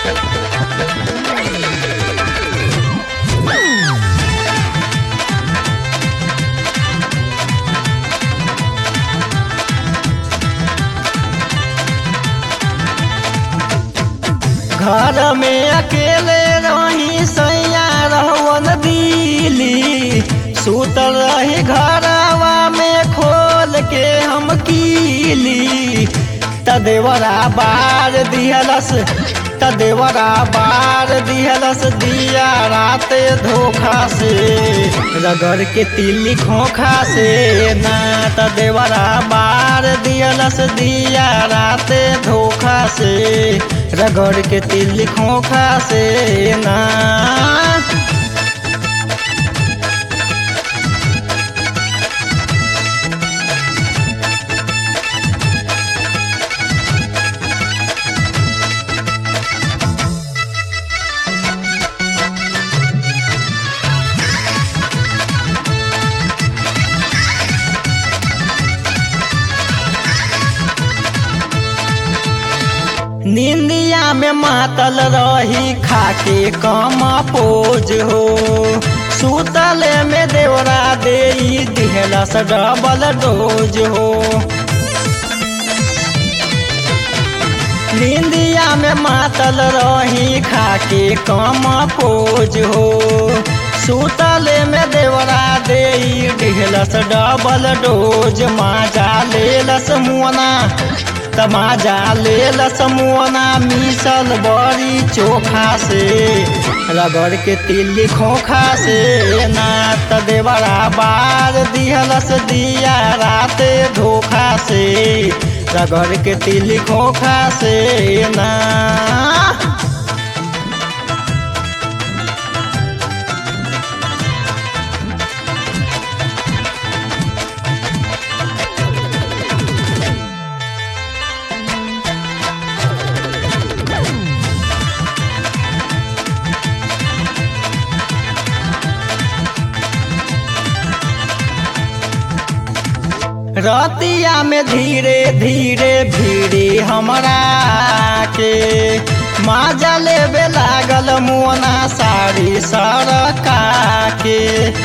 घर में अकेले रही सैया रहवन दिली सुतल रही घरवा में खोल के हम कीली तदेवरा बार दिहलस तदेवरा बार दिहलस दिया रात धोखा से रगड़ के तिली खोखा से ना तदेवरा बार दिहलस दिया रात धोखा से रगड़ के तिली खोखा से ना निंदिया में मातल रही खाके कम पोज हो सुतले में देवरा दे दिहलस डबल डोज हो निंदिया में मातल रही खाके कम पोज हो सुतले में देवरा दे दिहलस डबल डोज माजा लेलस मुअना तमाजा लेल समोना मिसल बड़ी चोखा से रगड़ के तिल्ली खोखा से ना तदेवरा बार दिहलस दिया रात धोखा से रगड़ के तिल्ली खोखा से ना रतिया में धीरे धीरे भीड़ी हमरा के माजा लेबे लागल मोना साड़ी सरका के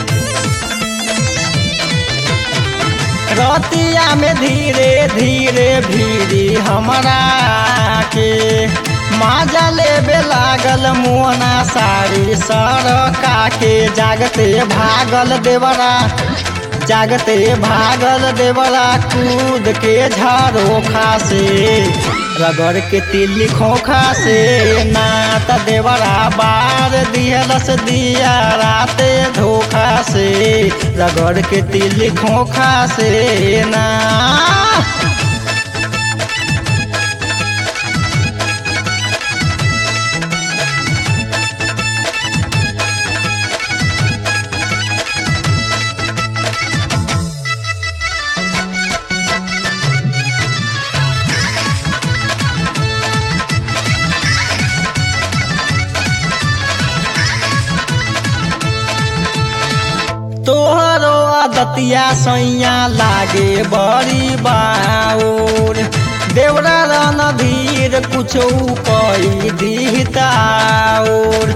रतिया में धीरे धीरे भीड़ी हमरा के माजा लेबे लागल मोना साड़ी सरका के जागते भागल देवरा जागते भागल देवरा कूद के झारोखा से रगड़ के तिल्ली खोखा से नात देवरा बार दिहलस दिया रात धोखा से रगड़ के तिल्ली खोखा से ना तोहरो आदतिया सैया लागे बड़ी बाउर देवरा रणधीर कुछो कई दिहताउर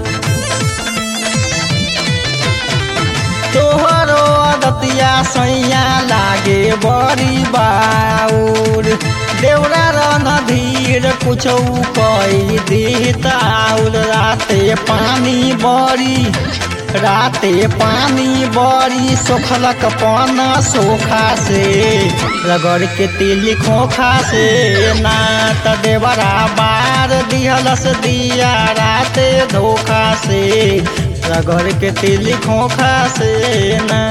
तोहरो आदतिया सैया लागे बड़ी बाउर देवरा रणधीर कुछो कई दिहताउर राते पानी बड़ी राते पानी बड़ी सोखलक पन सोखा से रगड़ के तिली खोखा से नात देवरा बार दिहलस दिया राते धोखा से रगड़ के तिली खोखा से ना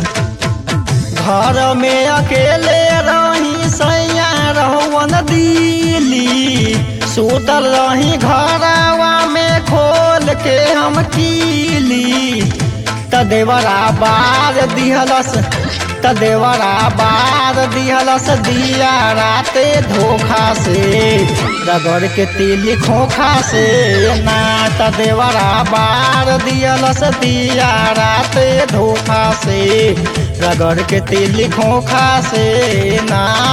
घर में अकेले रही सैया रहुवन दिली सुतल रही घरवा में खोल के हम कीली तदेवरा बार दिहलस तदेवरा बार दिहलस दिया राते धोखा से रगड़ के तिली खोखा से ना तदेवरा बार दिहलस दिया राते धोखा से रगड़ के तिली खोखा से ना